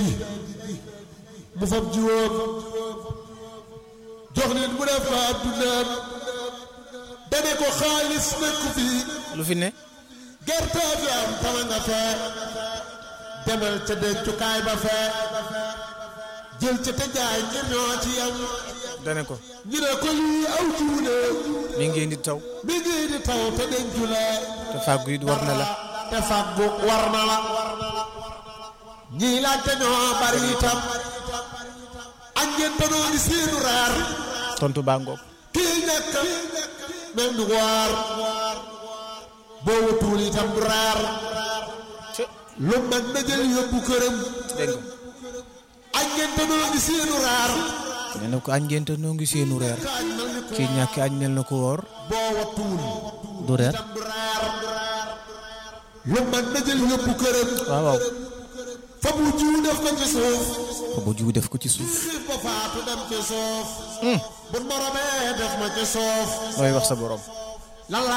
ji mu fab jiwoom jox nit mu def ko addunaam dane ko xaalis nekku fii lu fi ne gerte fi am tama nga fee demal ca dencukaay ba fee jël ca te jaay ngir ñoo ci yam dane ko ñu ne ko lii aw jiwu ne mi ngeen di taw mi ngi di taw te dencu la te fàggu it war na la te fàggu war na la ñii laajte ñoo bari itam ak ngeen tanoo ni seenu reer tontu baa ngoog kii ñàkk même du waar boo wutuwul itam du reer lu mag na jël yóbbu këram dégg ak ngeen tanoo ni seenu reer nga nee na ko añ ngeen te noo ngi seenu reer añ mel ni ko kii ñàkk añ nel na ko woor boo wattuwul du reer itam du reer lu mag na jël yóbbu këram waaw waaw fa bu jiw def ko ci suuf fa bu jiw def ko ci suuf xiif ba faatu dem ci suuf bu moromee def ma ci suuf looy wax sa borom lan la